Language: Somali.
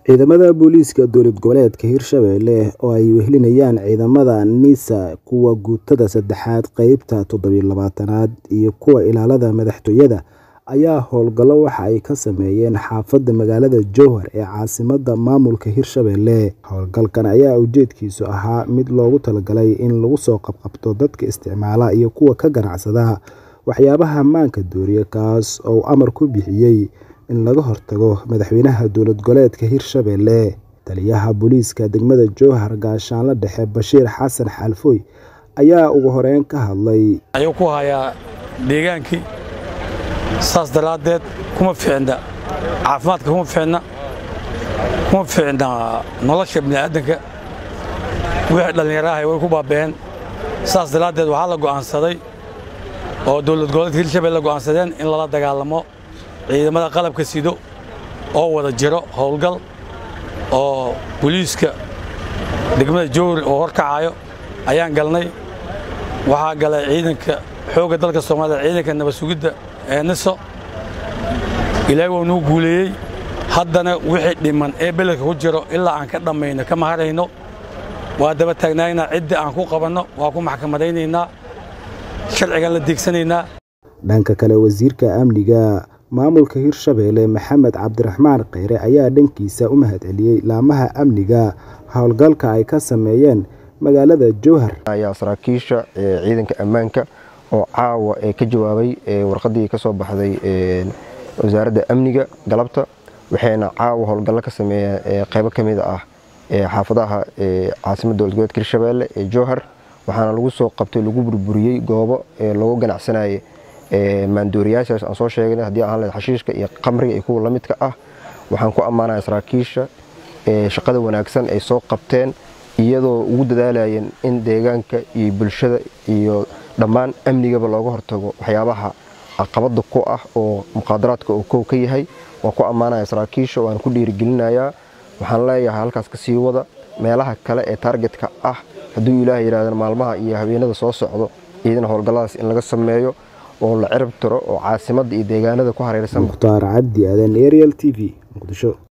ciidamada booliiska dowlad goboleedka hirshabelle oo ay wehelinayaan ciidamada nisa kuwa guutada saddexaad qeybta toddobiyo labaatanaad iyo kuwa ilaalada madaxtooyada ayaa howlgallo waxa ay ka sameeyeen xaafadda magaalada jowhar ee caasimada maamulka hirshabelle howlgalkan ayaa ujeedkiisu ahaa mid loogu talagalay in lagu soo qabqabto dadka isticmaala iyo kuwa ka ganacsada waxyaabaha maanka dooriya kaas oo amar ku bixiyey in laga hortago madaxweynaha dowlad goboleedka hirshabelle taliyaha booliiska degmada jowhar gaashaanle dhexe bashiir xasan xaalfooy ayaa ugu horeyn ka hadlay ayuu ku hayaa deegaankii saas daraaddeed kuma fiicna caafimaadka kuma fiicna kuma fiicna nolosha bini'aadanka wixii dhallinyaraha way ku baaba'een saas daraaddeed waxaa la go'aansaday oo dowlad goboleedka hirshabelle go'aansadeen in lala dagaalamo ciidamada qalabka sido oo wada jiro howlgal oo boliiska degmada jowhar oo horkacayo ayaan galnay waxaa galay ciidanka xoogga dalka soomaalida ciidanka nabad sugidda ee niso ilaahay waa nuu guuleeyey haddana wixii dhiman ee beledka ku jiro ilaa aan ka dhammayno kama harayno waa daba taagnaynaa ciddii aan ku qabanno waa ku maxkamadaynaynaa sharcigan la deegsanaynaa dhanka kale wasiirka amniga maamulka hirshabelle maxamed cabdiraxmaan kheyre ayaa dhankiisa u mahadceliyey laamaha amniga howlgalka ay ka sameeyeen magaalada jowhar ayaa saraakiisha ciidanka ammaanka oo caawa ee ka jawaabay warqadii ka soo baxday wasaaradda amniga galabta waxayna caawa howlgallo ka sameeyeen qaybo ka mid ah xaafadaha caasimadda dowlad goboleedka hirshabelle ee jowhar waxaana lagu soo qabtay lagu burburiyey goobo lagu ganacsanayay maandooriyaashaas aan soo sheegnay haddii ahaan lahayd xashiishka iyo qamriga iyo kuwa la midka ah waxaan ku ammaanaya saraakiisha shaqada wanaagsan ay soo qabteen iyadoo ugu dadaalayeen in deegaanka iyo bulshada iyo dhammaan amnigaba looga hortago waxyaabaha caqabada ku ah oo muqaadaraadka oo kow ka yahay waan ku ammaanaya saraakiisha waan ku dhiirigelinayaa waxaan leeyahay halkaas ka sii wada meelaha kale ee taargetka ah hadduu ilaaha yidhahdeen maalmaha iyo habeenada soo socdo iyadana howlgalladaas in laga sameeyo oo la cirib tiro oo caasimadda iyo deegaanada ku hareersan mukhtaar cabdi aadan ariel t v muqdisho